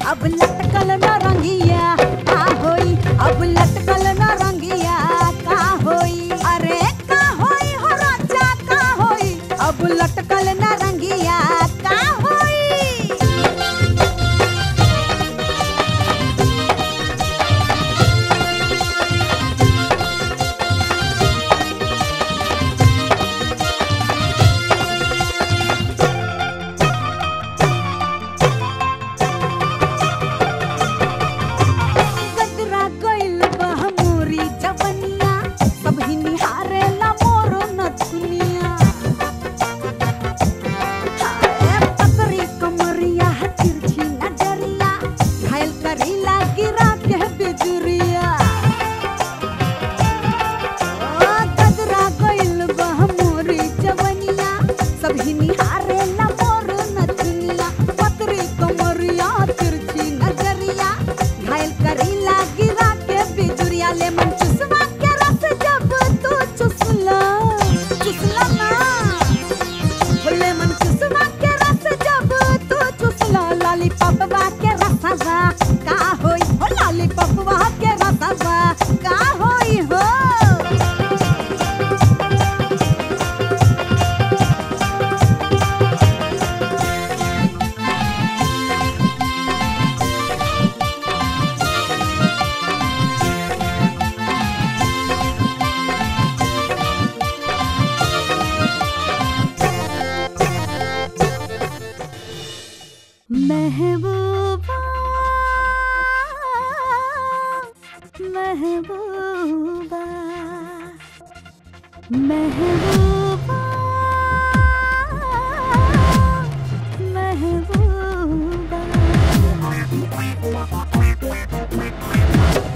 अब लटकल न रंगिया का होई अब लटकल न रंगिया का होई अरे का होई हो राजा का होई अब लटकल न रंगिया का होई गदरा गइल बा मोरी जवनिया सब ही निहारेला मोर नथुनिया हाय पतरी कमरिया तिरछी नजरिया घायल करीला गिरा के बिजुरिया ओ गदरा गइल बा मोरी जवनिया सब ही निहारेला मोर नथुनिया पतरी कमरिया तिरछी नजरिया घायल करीला गिरा के बिजुरिया ले मन चुसवा के रस जब तू चुसला चुसला ना बोले मन चुसवा के रस जब तू चुसला लाली पपवा के रसवा का होई हो लाली पपवा के रसवा का होई हो महबूबा महबूबा महबूबा महबूबा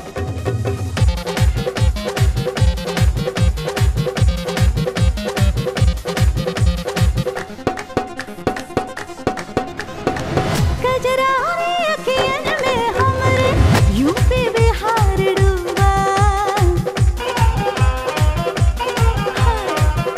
कजरारे अखियन में हमरे यूपी बिहार डूबा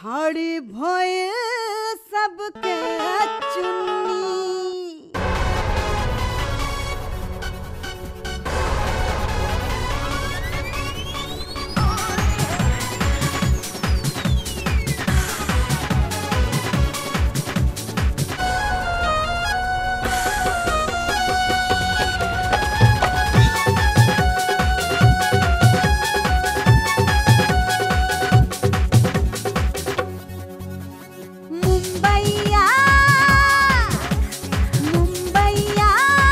खड़ी भोए सबके चुन्नी मुंबईया मुंबईया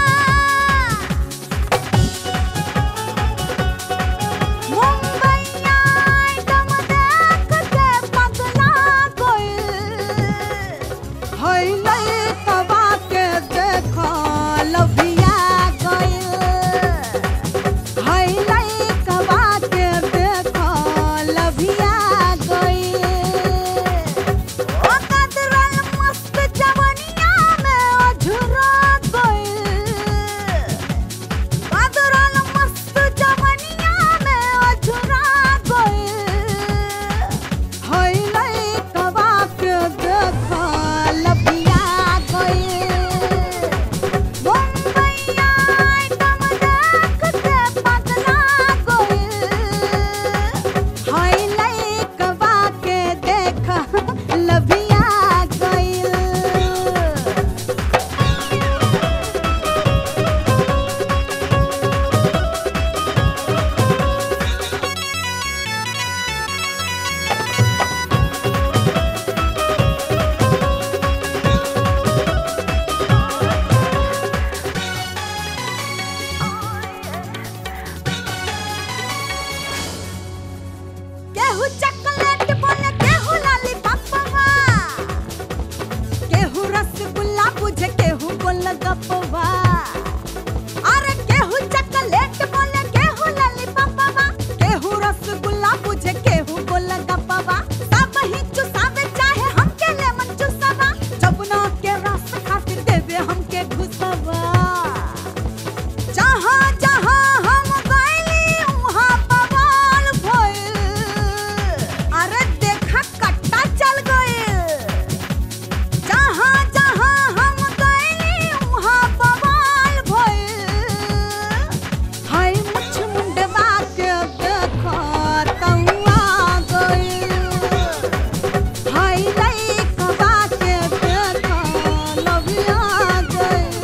मुंबईया एकदम देख के पगला गइल हई लइकवा के देखा लभिया गइल हई लइकवा के देखा लभिया गइल ओ कदरल मस्त जवनिया में अझुरा गइल कदरल मस्त जवनिया में अझुरा गइल हई लइकवा के देखा लभिया गइल मुंबईया एकदम देख के पगला गइल हई लइकवा के देखा लभिया गइल केहू चॉकलेट बोले केहू लॉलीपॉपवा केहू रसगुल्ला बुझे केहू गोलगप्पवा अरे केहू चॉकलेट बोले केहू लॉलीपॉपवा केहू रसगुल्ला बुझे केहू गोलगप्पवा सब ही चुसावे चाहे हमके लेमन चुसवा जमुना के रस खातिर देवे हमके घुसवा जहाँ जहाँ हम गइली उहाँ बवाल भइल अरे देखा कट्टा चल गइल जहाँ जहाँ हम गइली उहाँ बवाल भइल हाय मुछ मुंडवा के देखा तउआ गइल हाय लइकवा के देखा लभिया गइल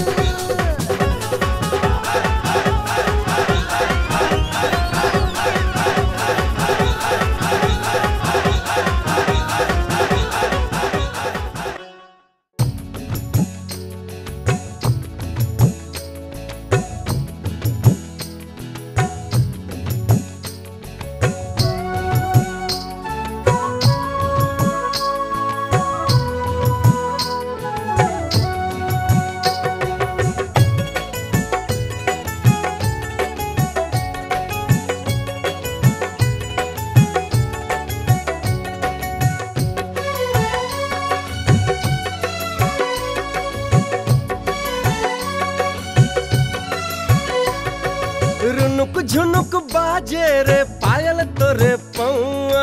रुनुक झुनुक बाजे रे पायल तोरे पौआ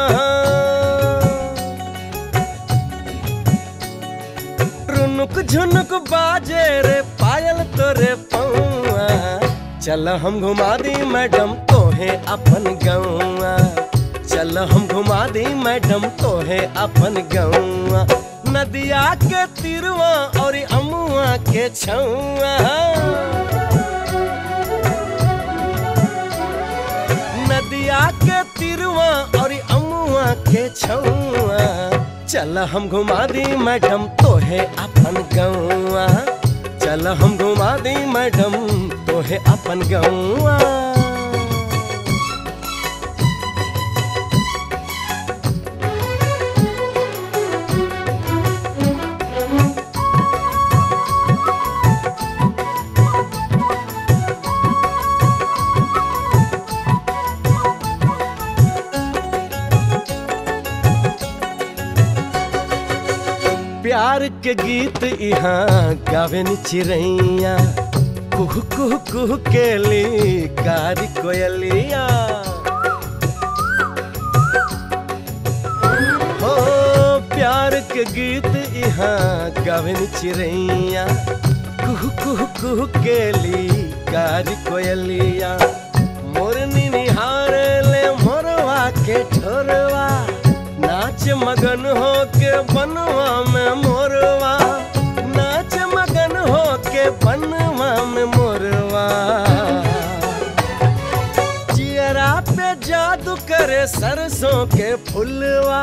रुनुक झुनुक बाजे रे पायल तोरे पौआ चल हम घुमा दी मैडम तोहे अपन गौआ चल हम घुमा दी मैडम तोहे अपन गौआ नदिया के तिरवा और अमुआ के छौआ नदिया के तिरवा और अमुआ के छौआ चल हम घुमा दी मैडम तोहे अपन गौआ चल हम घुमा दी मैडम तोहे अपन गौआ प्यार के गीत यहाँ गावे नी चिड़ैया कुहू कुहू कुहू के ली कारी कोयलिया हो के गीत यहाँ गावन चिड़ैया कुहू कुहू कुहू केली कारी कोयलिया मोरनी निहार ले मोरवा के ठोरवा नाच मगन हो के बनवा में मोरवा नाच मगन हो के बनवा में मोरवा चियरा पे जादू करे सरसों के फुलवा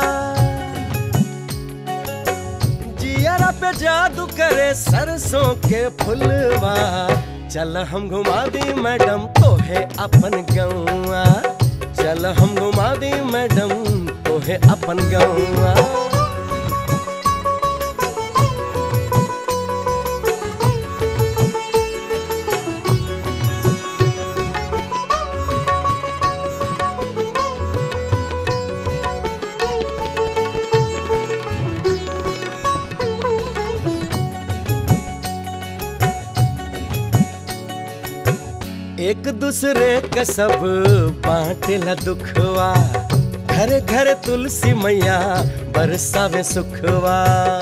जियरा पे जादू करे सरसों के फुलवा चल हम घुमा दी मैडम तोहे अपन गौआ चल हम घुमा दी मैडम तोहे अपन गौआ एक दूसरे का सब बांटेला दुखवा घर घर तुलसी मैया बरसावे सुखवा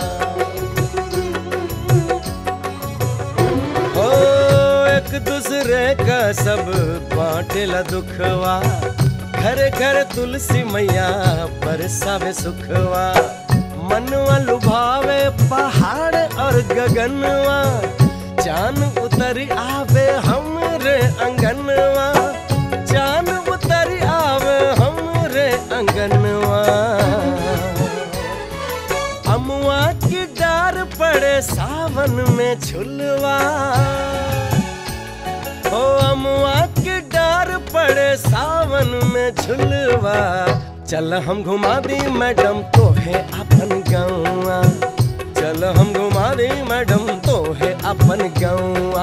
ओ एक दूसरे का सब बांटेला दुखवा घर घर तुलसी मैया बरसावे सुखवा मनवा लुभावे पहाड़ और गगनवा चान उतर आवे हमरे अंगनवा चान उतर आवे हमरे अंगनवा अमुआ की डार पड़े सावन में झुलवा ओ अमुआ की डार पड़े सावन में झुलवा चल हम घुमा दी मैडम तोहे अपन गौआ चल हम घुमा दी मैडम तोहे अपन गौआ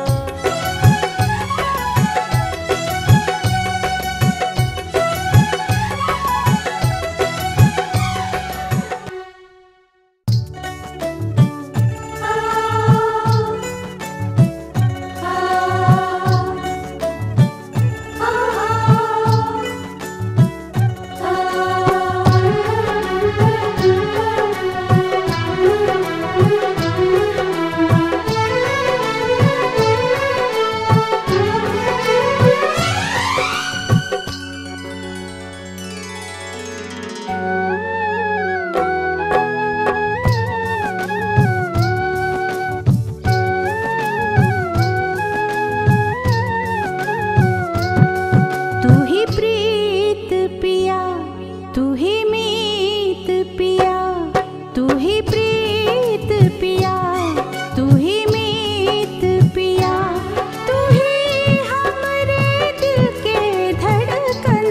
तू ही प्रीत पिया तू ही मीत पिया तू ही प्रीत पिया तू ही मीत पिया तू ही हमरे दिल के धड़कन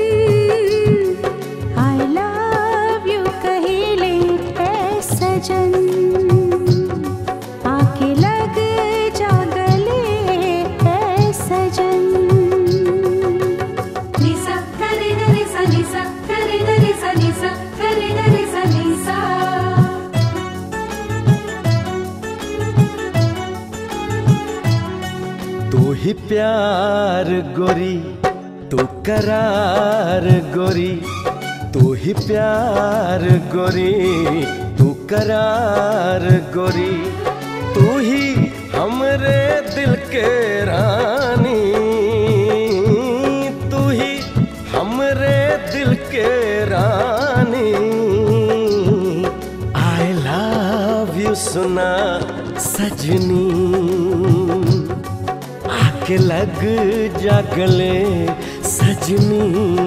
आई लव यू कहिले ए सजन आके लग जा गले ए सजन Lisa, Kari Lisa, Lisa, Kari Lisa, Lisa, Kari Lisa, Lisa. तू ही प्यार गोरी तू करार गोरी तू ही प्यार गोरी तू करार गोरी तू ही हमरे दिल के रानी तू ही हमरे दिल के रानी आई लव यू सुना सजनी आके लग जा गले सजनी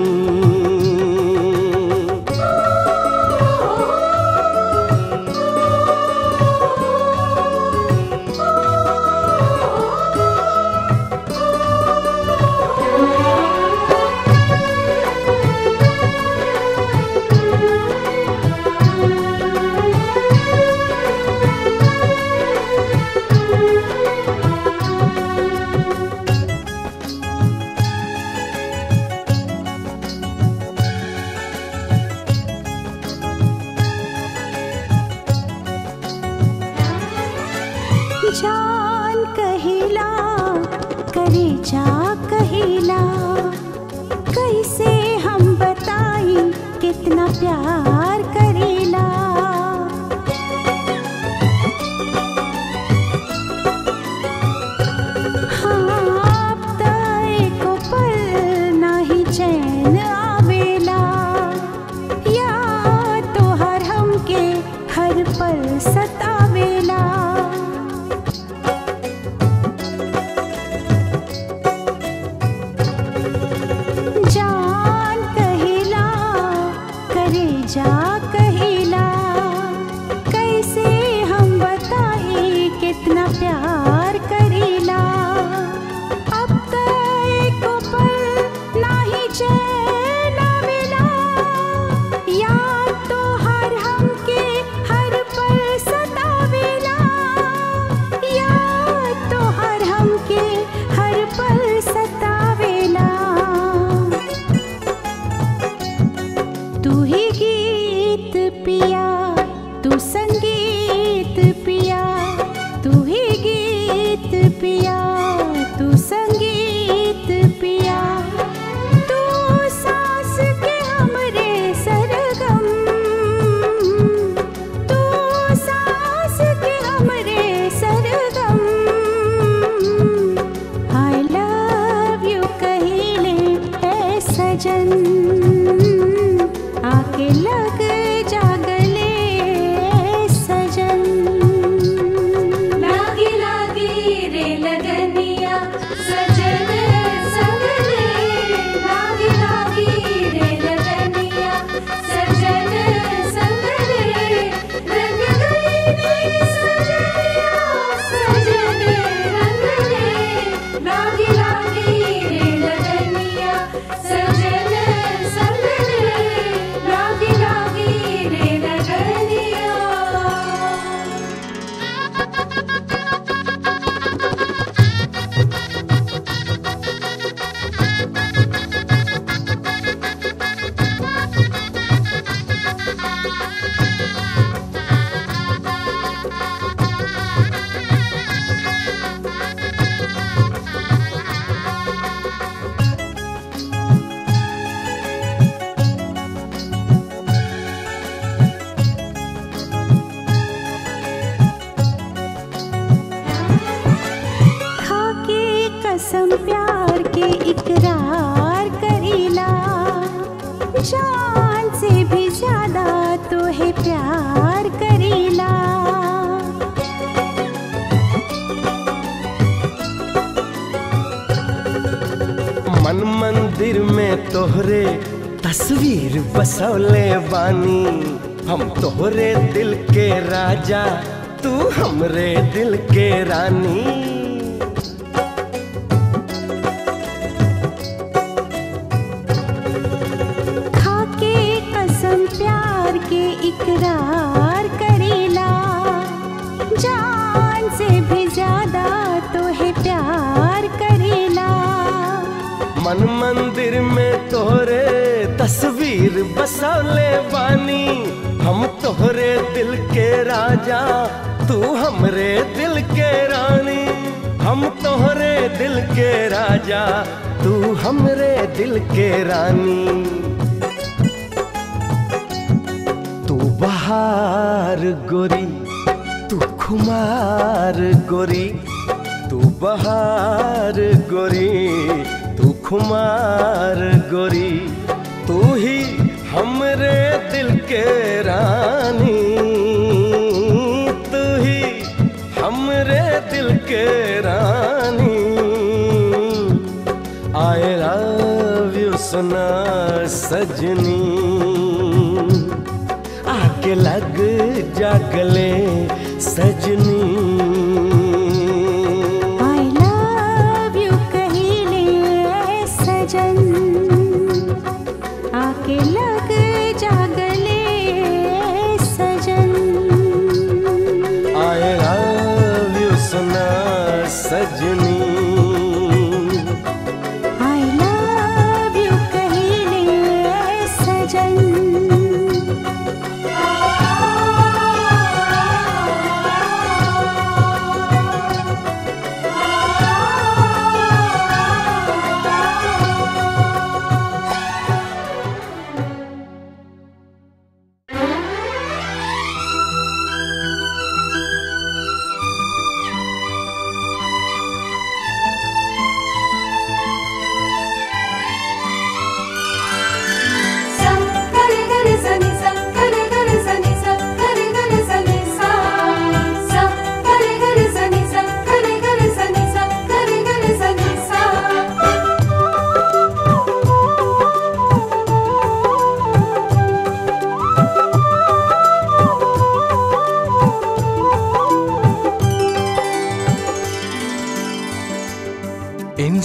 जान कहिला करे जा कहिला कैसे हम बताई कितना प्यार करेला पल सतावेला जान कहिला करे जा कहिला कैसे हम बताई कितना प्यार करीला अब तक को पल नाही चैन मिला याद तो हर हमके हर पल सतावेला याद तो हर हमके हर पल सतावेला तू ही गीत पिया तू संगीत पिया तू ही गीत पिया तू संगीत पिया तू सांस के हमरे सरगम तू सांस के हमरे सरगम आई लव यू कहिले है सजन आके लग जागले सजन लागी लागी रे लगनिया सजन संगले लागी लागी रे लगनिया सजन संगले रंग गई मेरी सजनिया सजन रंगले लागी लागी रे लगनिया सजन संगले लागी लागी रे लगनिया खाके कसम प्यार के इकरार करीला जान से भी ज्यादा तो है प्यार करीला मन मंदिर में तोहरे तस्वीर बसौले बानी हम तोहरे दिल के राजा तू हमरे दिल के रानी खाके कसम प्यार के इकरार करेला जान से भी ज्यादा तो है प्यार करेला मन मंदिर में तोहरे तस्वीर बसौले बानी हम तोहरे दिल के राजा तू हमरे दिल के रानी हम तोहरे दिल के राजा तू हमरे दिल के रानी तू बहार गोरी तू खुमार गोरी तू बहार गोरी तू खुमार गोरी तू ही हमरे दिल के रानी तू ही हमरे दिल के रानी आई लव यू सुना सजनी आके लग जागले सजनी आई लव यू कहिले सजन आके लग जागले सजन आई लव यू सुना सजनी आई लव यू कहिले सजन आ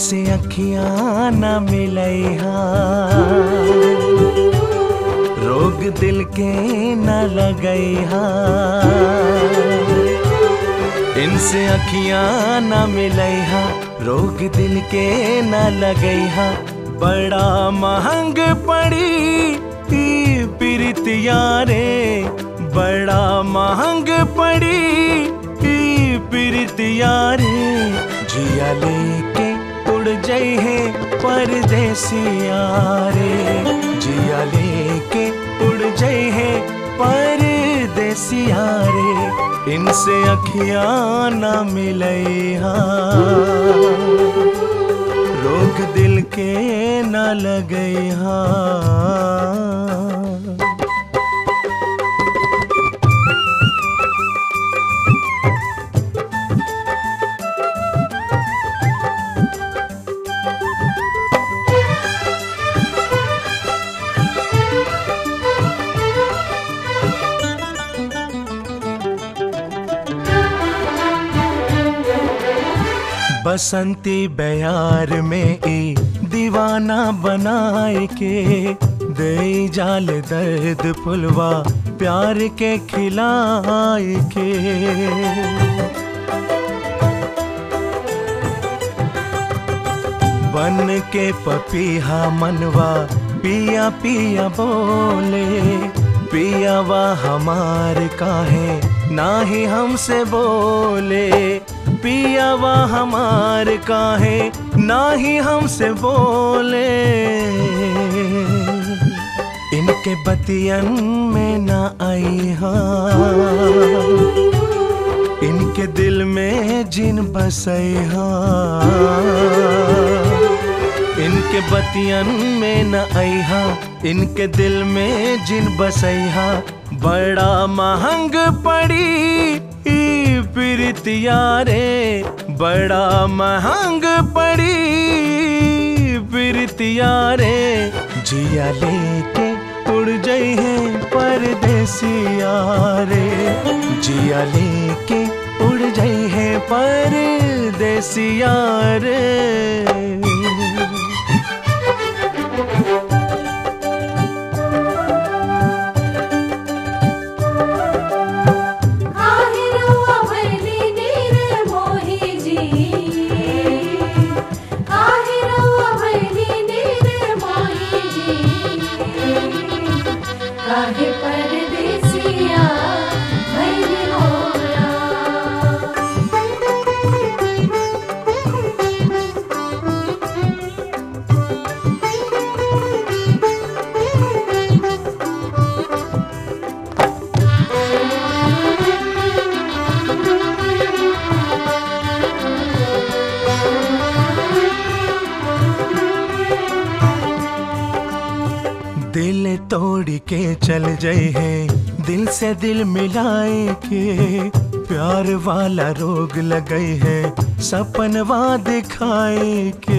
इनसे अखियां न मिलैहा रोग दिल के न लगैहा इनसे अखियां न मिलैहा रोग दिल के न लगैहा बड़ा महंग पड़ी ई प्रीतिया रे बड़ा महंग पड़ी ई प्रीतिया रे जिया लेके उड़ जाई है परदेसिया रे जिया लेके उड़ जाई है परदेसिया रे इनसे अखियां न मिलैहा रोग दिल के न लगैहा बसंती बयार में ई दीवाना बनाए के दे जाल दर्द फुलवा प्यार के खिलाए के बन के पपीहा मनवा पिया पिया बोले पियावा हमार काहे ना ही हमसे बोले पियावा हमार काहे ना ही हमसे बोले इनके बतियन में ना आई हाँ इनके दिल में जिन बसई इनके बतियन में न अहा इनके दिल में जिन बसैहा बड़ा महंग पड़ी ई प्रीतिया रे बड़ा महंग पड़ी प्रीतिया रे जिया लेके उड़ जाई है परदेसिया रे जिया लेके उड़ जाई है परदेसिया रे काहे रउआ भइली नीर मोहि जी काहे रउआ भइली नीर मोहि जी काहे परदेसिया भइली होला दिल तोड़ के चल जाए है दिल से दिल मिलाए के प्यार वाला रोग लगे है सपनवा दिखाए के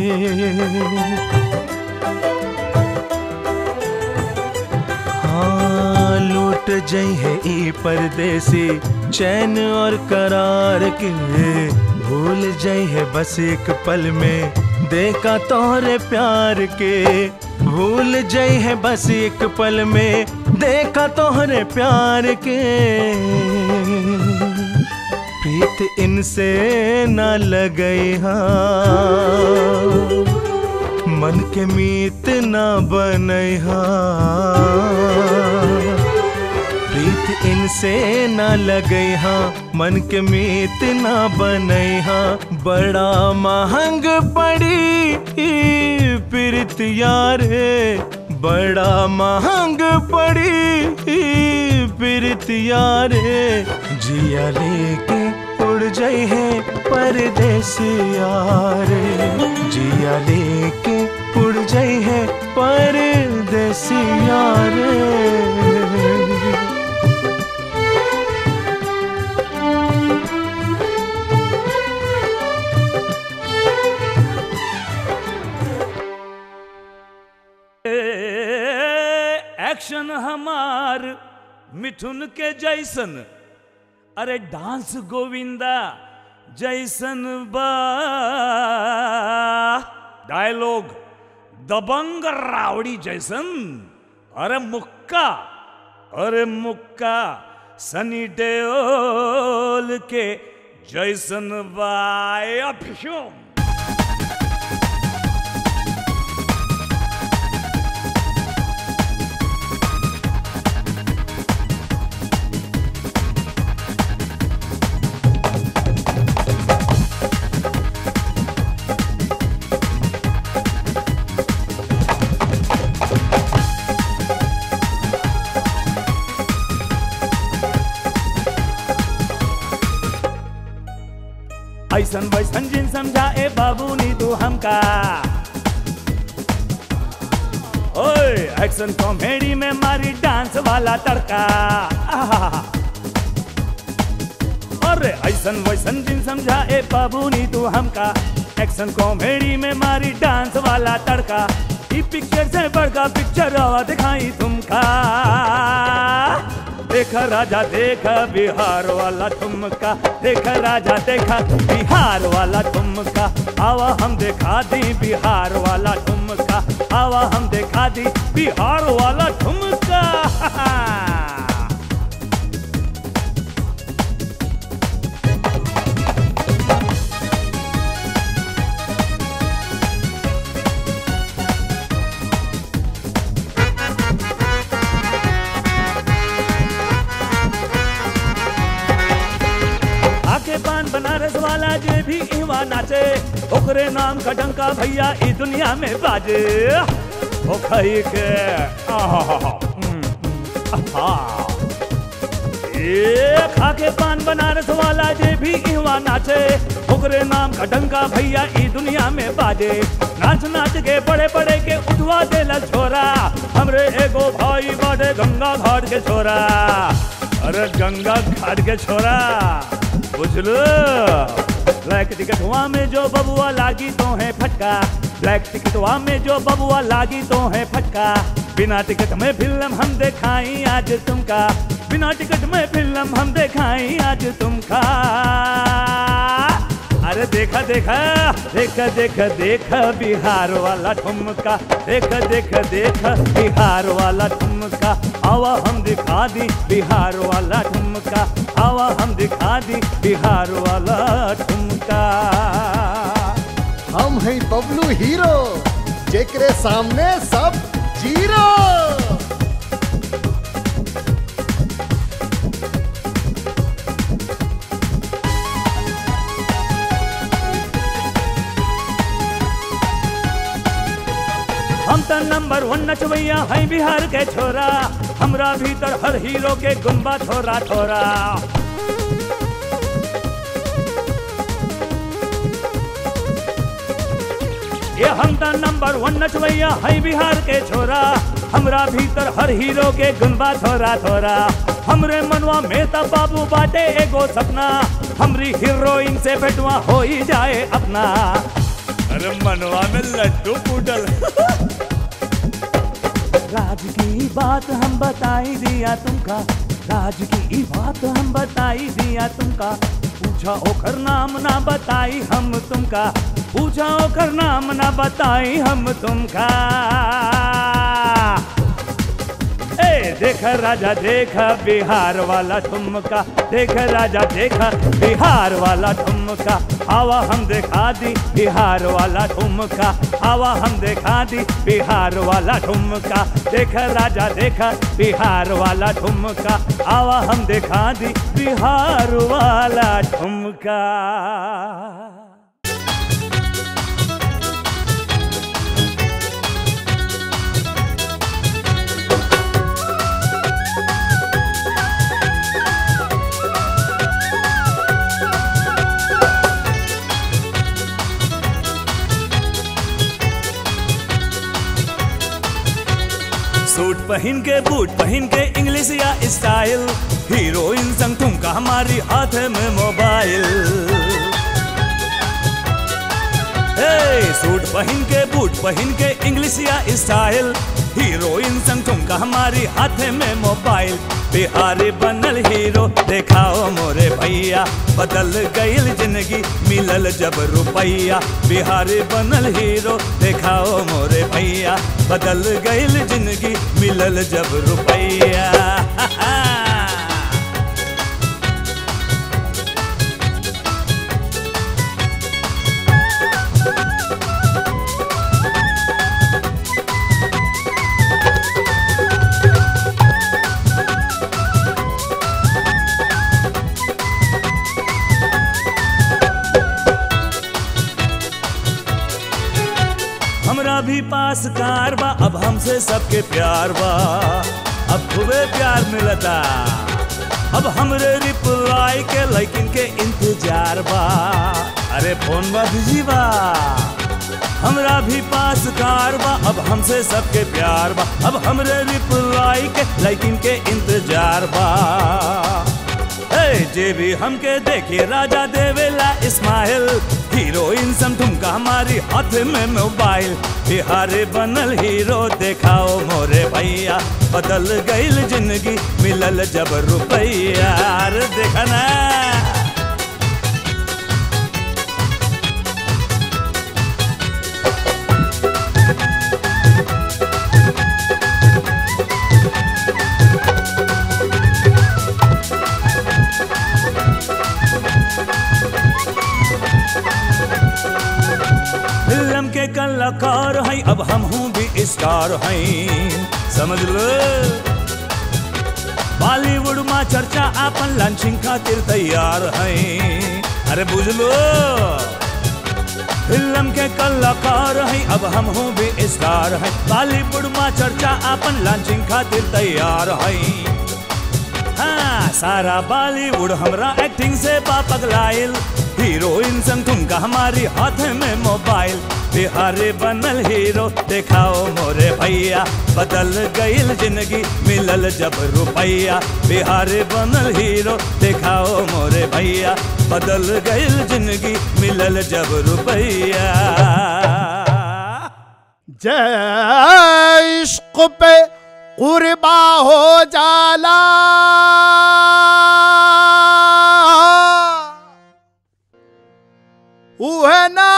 हाँ लूट जई है ई परदेसी चैन और करार के भूल जई है बस एक पल में देखा तोहरे प्यार के भूल जई है बस एक पल में देखा तोहरे प्यार के प्रीत इनसे न लगई हाँ मन के मीत न बनई प्रीत इनसे न लगई हाँ मन के मीत न बनई हाँ बड़ा महंग पड़ी ई प्रीत यार बड़ा महंग पड़ी ई प्रीत यार जिया लेके उड़ जाई है परदेसिया रे जिया लेके उड़ जाई है परदेसिया रे एक्शन हमार मिथुन के जैसन अरे डांस गोविंदा जैसन बा डायलॉग दबंग रावड़ी जैसन अरे मुक्का अरे मुक्का सनी देओल के जैसन बाय अभिषुम ऐसन वैसन जिन समझा ए बाबू नी तू हमका ओए एक्शन कॉमेडी में मारी डांस वाला तड़का आहा। अरे ऐसन वैसन जिन समझा ए बाबू नी तू हमका एक्शन कॉमेडी में मारी डांस वाला तड़का ई पिक्चर से बड़का पिक्चर आवा दिखाई तुमका देखा राजा देखा बिहार वाला ठुमका देखा राजा देखा बिहार वाला ठुमका आवा हम दिखा दी बिहार वाला ठुमका आवा हम दिखा दी बिहार वाला ठुमका आके पान बनारस वाला जे भी इवा नाचे ओकरे नाम का डंका भैया ई दुनिया में बाजे ओ खई के आहा हम्म, आहा। ए खाके पान बनारस वाला जे भी इवा नाचे ओकरे नाम का डंका भैया ई दुनिया में बाजे नाच नाच के बड़े बड़े के उठवा देला छोरा हमरे एगो भाई बाटे गंगा घाट के छोरा अरे गंगा घाट के छोरा बुझलो ब्लैक टिकटवा में जो बबुआ लागी तो है फटका ब्लैक टिकटवा में जो बबुआ लागी तो है फटका बिना टिकट में फिल्म हम दिखाई आज तुमका बिना टिकट में फिल्म हम दिखाई आज तुमका अरे देखा देखा देखा देखा देखा बिहार वाला ठुमका देखा देखा देखा बिहार वाला ठुमका आवा हम दिखा दी बिहार वाला ठुमका आवा हम दिखा दी बिहार वाला ठुमका हम हैं बबलू हीरो जेकरे सामने सब जीरो हम तो नंबर वन नचवैया है बिहार के छोरा हमरा भीतर हर हीरो के गुनबा थोरा थोरा ये हम तो नंबर वन नचवैया है बिहार के छोरा हमरा भीतर हर हीरो के गुनबा थोरा थोरा हमरे मनवा में तो बाबू बाटे एगो सपना हमरी हीरोइन से भेटवा हो ही जाए अपना अरे मनवा में लड्डू फूटल राज की बात हम बताई दिया तुमका राज की बात हम बताई दिया तुमका पूछा ओकर नाम ना बताई हम तुमका पूछा ओकर नाम ना बताई हम तुमका ए देखा राजा देखा बिहार वाला ठुमका देखा राजा देखा बिहार वाला ठुमका आवा हम दिखा दी बिहार वाला ठुमका आवा हम दिखा दी बिहार वाला ठुमका देखा राजा देखा बिहार वाला ठुमका आवा हम दिखा दी बिहार वाला ठुमका सूट पहन के बूट पहन के इंग्लिश या स्टाइल हीरोइन संग तुमका हमारी हाथ में मोबाइल ए सूट पहन के बूट पहन के इंग्लिश या स्टाइल हीरोइन संग ठुमका हमारी हाथे में मोबाइल बिहारी बनल हीरो देखाओ मोरे भैया बदल गईल जिंदगी मिलल जब रुपैया बिहारी बनल हीरो देखाओ मोरे भैया बदल गईल जिंदगी मिलल जब रुपैया हमरा भी पास कार बा अब हमसे सबके प्यार बा अब खूबे प्यार मिलता अब हमरे रिप्लाई के लेकिन के इंतजार बा अरे फोन बा बिजी बा हमरा भी पास कार बा अब हमसे सबके प्यार बा अब हमरे रिप्लाई के लेकिन के इंतजार बा हे जे भी हमके देखे राजा देवेला इस्माइल हीरोइन सम ठुमका हमारी हाथ में मोबाइल बिहारे बनल हीरो देखाओ मोरे भैया बदल गईल जिंदगी मिलल जब रुपैया अरे देखा ना फिल्म के कलाकार हैं अब हम हूँ भी स्टार हैं समझ लो बॉलीवुड में चर्चा आपन लॉन्चिंग खातिर तैयार हैं अरे बुझ लो फिल्म के कलाकार हैं अब हम हूँ भी स्टार हैं बॉलीवुड में चर्चा आपन लॉन्चिंग खातिर तैयार हैं हाँ सारा बॉलीवुड हमरा एक्टिंग से बा पगलाइल हीरोइन संग ठुमका हमारी हाथ में मोबाइल बिहारी बनल हीरो देखाओ मोरे भैया बदल गईल जिंदगी मिलल जब रुपैया बिहारी बनल हीरो देखाओ मोरे भैया बदल गईल जिंदगी मिलल जब रुपैया जय इश्क पे कुर्बा हो जाला वह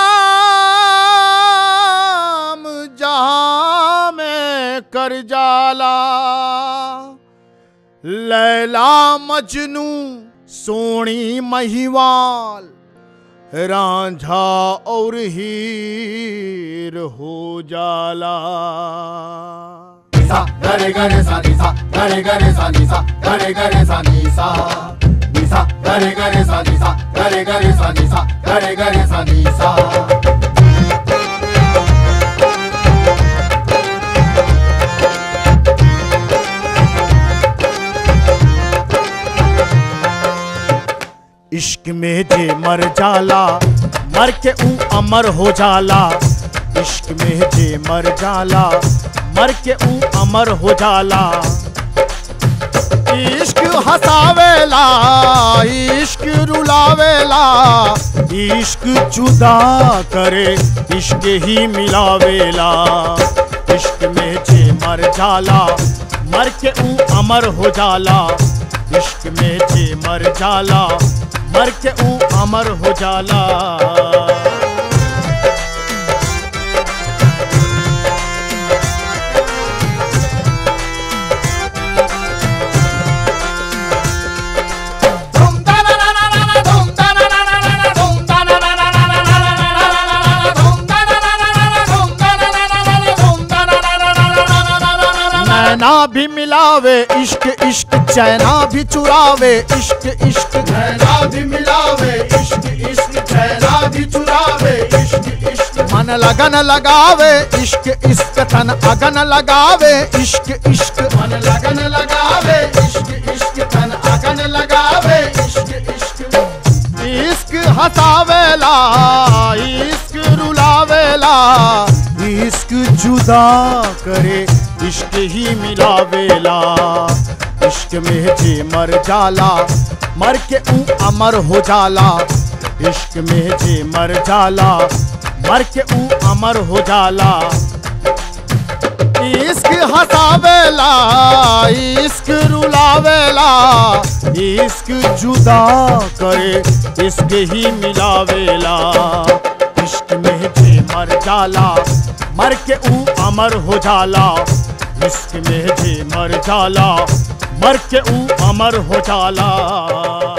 नाम जहां में कर जाला लैला मजनू सोनी महिवाल रांझा और हीर हो जाला सा गरे गरे सा नी सा गरे गरे सा नी सा गरे गरे सा नी सा नी सा गरे गरे सा नी सा गरे गरे सा नी सा गरे गरे सा नी सा इश्क में जे मर जाला मर के ऊ अमर हो जाला इश्क में जे मर जाला मर के ऊ अमर हो जाला इश्क हसावेला इश्क रुलावेला इश्क जुदा करे इश्क ही मिलावेला इश्क में जे मर जाला मर के ऊ अमर हो जाला इश्क में जे मर जाला मर के ऊ अमर हो जाला धूम ता ना ना ना ना ना धूम ता ना ना ना ना ना धूम ता ना ना ना ना ना ना ना ना ना धूम ता ना ना ना ना ना धूम ता ना ना ना ना ना धूम ता ना ना ना ना ना ना ना ना नैना भी मिलावे इश्क इश्क चैना भी चुरावे इश्क इश्क नैना भी मिलावे इश्क इश्क चैना भी चुरावे इश्क इश्क मन लगन लगावे इश्क इश्क तन अगन लगावे इश्क इश्क मन लगन लगावे इश्क इश्क तन अगन लगावे इश्क इश्क इश्क हसावेला इश्क रुलावेला इश्क जुदा करे इश्क ही मिलावेला इश्क में जे मर जाला मर के ऊ अमर हो जाला इश्क में जे मर जाला मर के ऊ अमर हो जाला इश्क हसावेला इश्क रुलावेला इश्क जुदा करे इश्क ही मिलावेला इश्क में जे मर जाला मर के ऊ अमर हो जाला इश्क में जे मर जाला मर के ऊ अमर हो जाला